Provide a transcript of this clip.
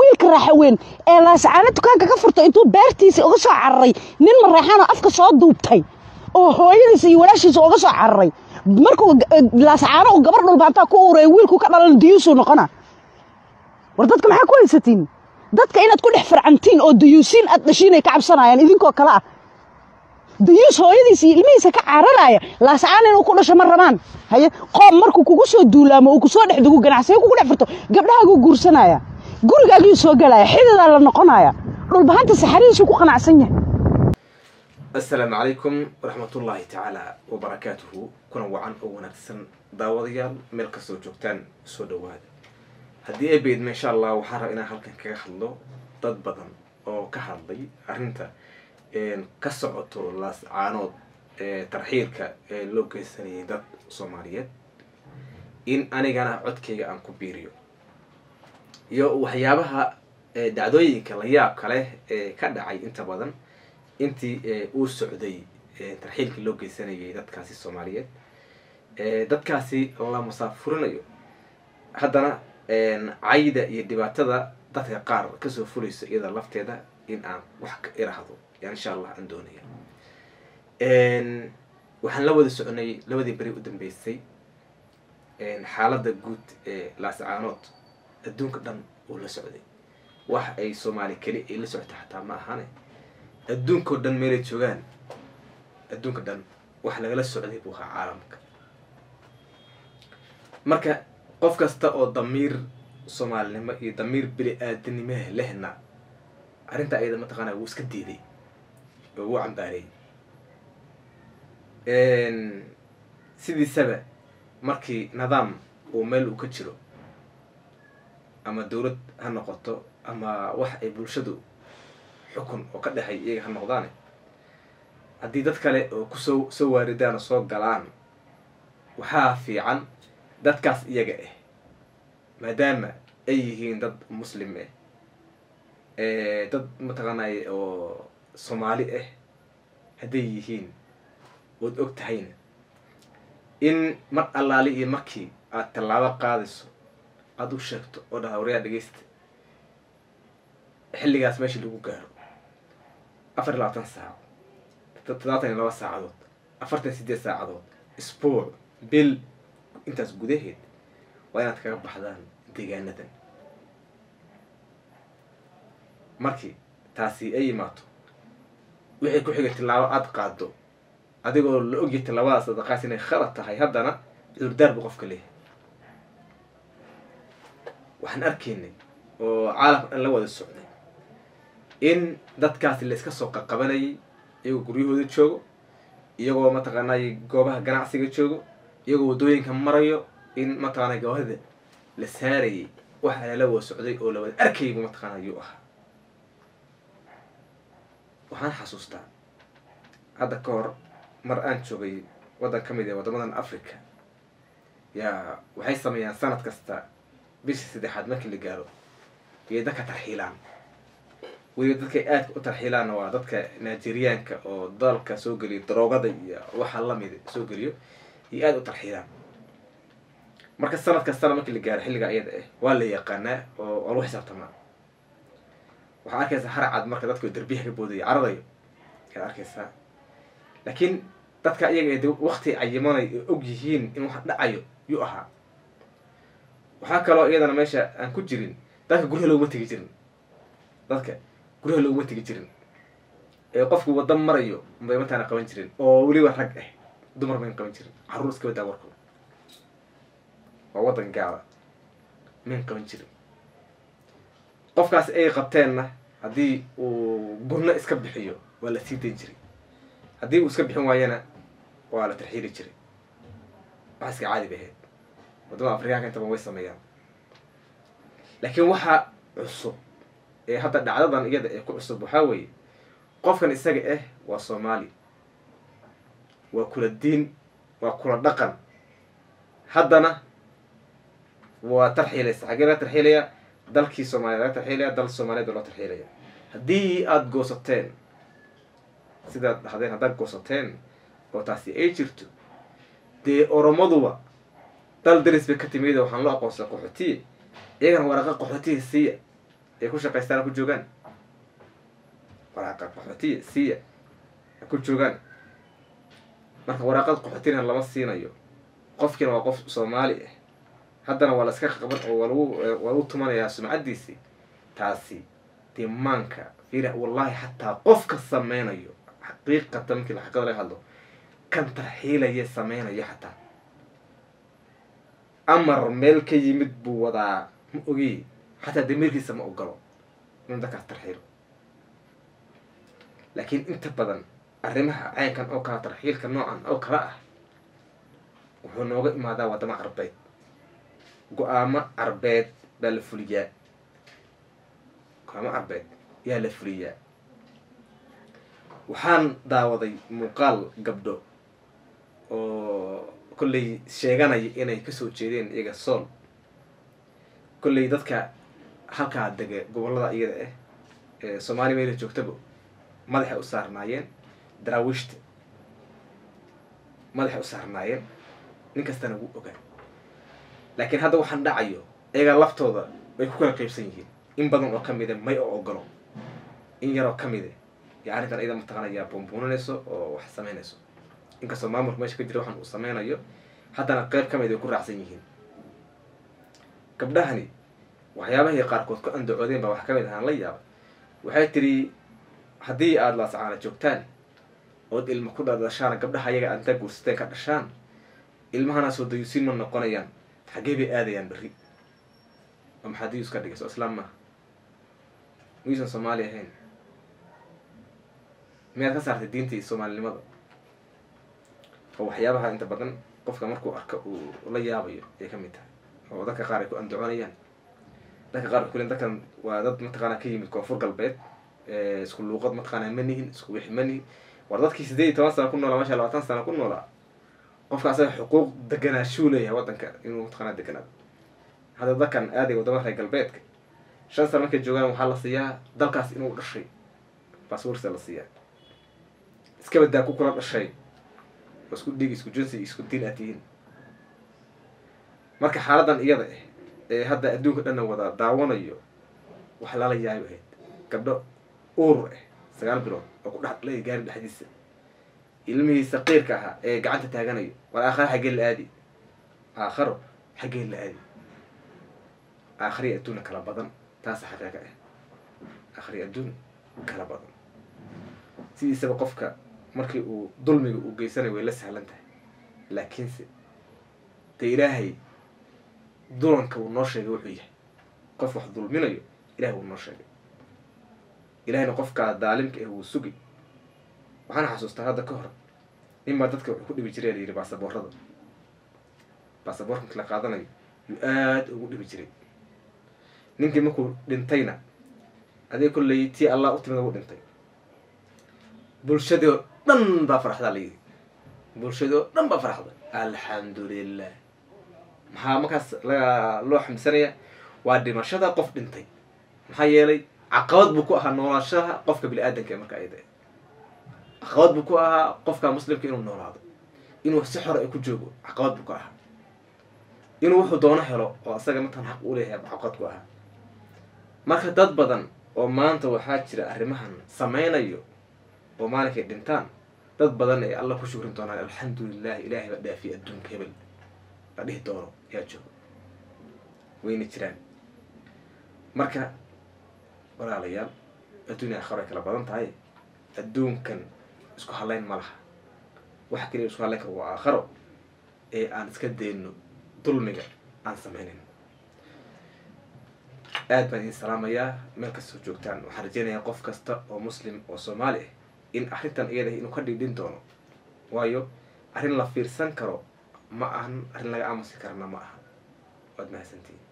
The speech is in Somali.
wiilka raaxaweyn ee laascaano dukaanka ka furtay intuu beertiisa uga soo cararay nin mareexaanoo afka soo duubtay oo hooyadiisa iyo walaashiisa uga soo cararay markuu laascaano uu gabar dhulbaantaa ku uuraya wiilku ka dhalan diyuusuu noqona war dadka maxaa ku haysatiin dadka inaad ku dhex farcantiin oo dayuusiin aad dhashiin ay ka cabsanayaan idinkoo kale ah dayuus hooyadiisa iyo ilmihiisa ka cararaya laascaan inuu ku dhasho ma rabaan haye qoom markuu kugu soo duulaamo uu kusoo dhex dugu ganacsiyo kugu dhex furto gabdhahaaguu guursanaya gurigaagiyuu soo galaya xididaa la noqonaya dhulbahanta saxarihiisuu ku qanacsan yahay asalaamu calaykum waraxmatullaahi tacaala wabarakaatuhu kuna wacan oo wanaagsan daawadayaal meel kastoo joogtaan soo dhowaada haddii ay baydma insha allah waxaan raba inaan halkan kaga hadlo dad badan oo ka hadlay arrinta ka socoto laascaanood ee tarxiilka ee loo geysanayay dad soomaaliyeed in anigana codkayga aan ku biiriyo iyo waxyaabaha dhacdooyinka la yaabka leh ee ka dhacay inta badan intii uu socday tarxiilkii loo geysanayay dadkaasi soomaaliyeed dadkaasi la masaafurinayo haddana cayda iyo dhibaatada dadka qaar kasoo fulayso iyada lafteeda in aan wax ka irahdo yaan insha allah aan doonaya waxaan la wada soconay labadii beri u dambeysay xaaladda guud ee laascaanood adduunka dhan uu la socday wax ay soomaali keli ay la socota xataa ma ahane adduunkao dhan meelay joogaan adduunka dhan wax lagala socday buu ahaa caalamka marka qof kasta oo damiir soomaalinimo iyo damiir bili aadanimaha lehna arrinta ayada mataqaanaa wuu iska diiday oo wuu cambaareeyey sidiisaba markii nidaam uu meel uu ka jiro ama dowlad ha noqoto ama wax ay bulshadu xukun oo ka dhexay iyaga ha noqdaane haddii dad kale oo kusoo soo waaridaan oo soo galaan waxaa fiican dadkaas iyaga ah maadaama ay yihiin dad muslim ah dad mataqaanay oo soomaali ah hadday yihiin ood og tahayna in mar allaali iyo markii aad tallaabo qaadayso aada u sheegto oo dhaha waryaa dhegeysta xilligaas meeshii lagu gaaro afar iyo labaatan saaco toddobaatan iyo laba saacadood afartan sideed saacadood isbuuc bil intaas gudaheed waa inaad kaga baxdaan deegaanadan markii taasi ay imaato wixii ku xigay tillaabo aada qaado adigoo la ogyahay tillaabadaas adaqaas inay khalad tahay haddana cudurdaar buu qofka leeyahay waxaan arkaynay oo caalamka dhan la wada socday in dadkaasi la iska soo qaqabanayay iyagoo guryahooda joogo iyagoo mataqaanay goobaha ganacsiga joogo iyagoo waddooyinka marayo in mataqaanay goobada la saarayay waxa lala wada socday oo la wada arkayay buu mataqaana yuu ahaa waxaan xasuustaa hadda ka hor mar aan joogay waddan ka mid ee waddamadan africa yaa waxay sameeyaan sanad kasta bishii saddexaad markii la gaaro iyay dadka tarxiilaan weliba dadkay aadka u tarxiilaanna waa dadka nigeriyaanka oo dalka soo geliyo daroogada iyo waxa lamid soo geliyo iyo aada u tarxiilaan marka sanad kastana markii la gaaro xilliga ayada ah waa la yaqaanaa oo waa lagu xisaabtamaa waxaa arkaysaa harcad marka dadka derbiyaha ka boodayo caradayo ayaad arkaysaa laakiin dadka iyaga de wakti cayimanay oo og yihiin in wax dhacayo yuu ahaa waxaa kaloo iyadana meesha aan ku jirin dadka guryaha looguma tegi jirin dadka guryaha looguma tegi jirin ee qofku wadda marayo bay mataana qaban jirin oo weliba rag ah dumar mayn qaban jirin carruur iska badaa warkooda waa waddan gaala mayn qaban jirin qofkaas ay qabteenna haddii uu gunno iska bixiyo waa la sii dayn jiray haddii uu iska bixin waayana waa la tarxiili jiray wax iska caadi bay ahayd waddamada afrikaanka intaban way sameeyaan laakiin waxaa cusub ee hadda dhacdadan iyada ee ku cusub waxaa weeye qofkan isaga ah waa soomaali waa kula diin waa kula dhaqan haddana waa tarxiilaysa xaggee laga tarxiilaya dalkii soomaliya laga tarxiilaya dal soomaaliyeed baa loo tarxiilaya haddii aada goosateen sidaad dhahdeen haddaad goosateen oo taasi ay jirto dee oromaduba dal daris bay ka timid waxaan loo aqoonsaa qaxootiye iyagana waraqa qaxootiya siiya ay ku shaqaystaan ha ku joogaan waraaqa qaxootiya siiya ha ku joogaan marka waraaqad qaxootina lama siinayo qofkiina waa qof soomaali ah haddana waa la iska qaban oo waa lagu waa lagu tumanayaa sumcaddiisii taasi dimaanka fiira wallahi xataa qofka sameynayo xaqiiqatan markii la xaqada laga hadlo kan tarxiilaya sameynayo xataa amar meel ka yimid buu wadaa ma ogi xataa damiirkiisa ma ogolo inuu dadkaas tarxiilo laakiin inta badan arrimaha caynkan oo kala tarxiilka noocan oo kala ah wuxuu nooga imaadaa waddamo carbeed go-aamo carbeed baa la fuliyaa go-aamo carbeed yaa la fuliyaa waxaan daawaday muuqaal gabdho oo kolley sheeganaya inay kasoo jeedeen iyaga sool kolley dadka halkaa dega gobollada iyada ah ee soomaaliya meela joogtaba madaxay u saarnaayeen daraawiishta madaxay u saarnaayeen nin kastana wuu ogaa laakiin hadda waxaan dhacayo iyagaa laftooda way ku kala qaybsan yihiin in badan oo ka mida may oo ogolo in yaroo ka mida yaa arrintan iyada mataqaanaya buunbuuninayso oo wax samaynayso inkastoo maamulka meesha ka jira waxaan uu sameynayo haddana qeyb ka mid ay ku raacsan yihiin gabdhahani waxyaabahii qaarkood ku andacoodeen baa wax ka mid ahaan la yaaba waxay tiri haddii aada laasacaana joogtaan ood ilma ku dhadhashaan gabdhaha ayaga aad intaa guursateen ka dhashaan ilmahana soo dayuusiin ma noqonayaan xaggee bay aadayaan berri oo maxaa dayuus ka dhigay soo islaam maaha miyuusan soomaali ahayn miyaad ka saartay diinta iyo soomaalinimada oo waxyaabaha inta badan qofka markuu arka uu la yaabayo ayay ka mid tahay oo dadka qaar ay ku andacoonayaan dadka qaar waxay ku leeyihin dadkan waa dad mataqaanaa ka yimid koonfur galbeed isku luuqad mataqaanaa ma nihin isku wixi ma nihin war dadkii sideed iyo toban sana ku noolaa masha labaatan sana ku noolaa qofka asaga xuquuq deganaashuu leeyahay waddanka inuu mataqaanaa deganaado hadda dadkan aaday waddamada reer galbeedka shan sana markay joogaan waxaa la siiyaa dalkaas inuu dhashay baasboortsa la siiyaa iska badaa ku kula dhashay oo isku dhig isku jinsi isku diin aad tihiin marka xaaladan iyada ah ee hadda adduunka dhanna wada daawanayo wax lala yaayo ahayd gabdho uur ah sagaal bilood oo ku dhex dhalay gaari dhexdiisa ilmihii saqiirka ahaa ee gacanta taaganayo war aakhare xaggee la aadi aakharo xaggee la aadi aakhriya adduuna kala badan taasa xaqiiqa ah aakhriya adduun kala badan sidiisaba qofka markii uu dulmiga uu geysanayo way la sahlan tahay laakiinse dee ilaahay dulanka wuu noo sheegay wuxuu yahay qof wax dulminayo ilahay wuu noo sheegay ilahayna qofkaa daalimka ah wuu sugi waxaan xasuustaa hadda ka hor ninbaa dadka wuxuu ku dhibi jiray layidhi baasaboorada baasaboorka marki la qaadanayo yuu aada ugu dhibi jiray ninkii markuu dhintayna adee kolley tii allah u timida wuu dhintay bulshadii oo dhan baa faraxdaa layidhi bulshadii oo dhan baa faraxda alxamdulilah maxaa markaas la loo xamdisanaya waa dhimashada qof dhintay maxaa yeelay caqabad buu ku ahaa noolaashaha qofka bini aadanka marka ayada caqabad buu ku ahaa qofka muslimka inuu noolaado inuu si xor ay ku joogo caqabad buu ku ahaa inuu wuxuu doono helo oo asaga matan xaq u leeyahay caqabad ku ahaa marka dad badan oo maanta waxaa jira arrimahan sameynayo oo maalinkay dhintaan dad badan ay alla ku shukrin doonaan alxamdulilah ilaahay baa dhaafiya adduunka hebel la dhihi doono yaa joogo wayna jiraan marka walaalayaal adduunya akharo ay kala badan tahay adduunkan isku hadlayn ma laha waxa keliya isku hadlayn kara waa aakharo ee aan iska dayno dulmiga aan sameynayn aad baan idin salaamayaa meel kastoo joogtaan waxaan rajeynayaa qof kasta oo muslim oo soomaali ah in arrintan iyada inuu ka dhidhin doono waayo arrin la fiirsan karo ma ahan arrin laga aamusi karana ma aha waad mahadsantiin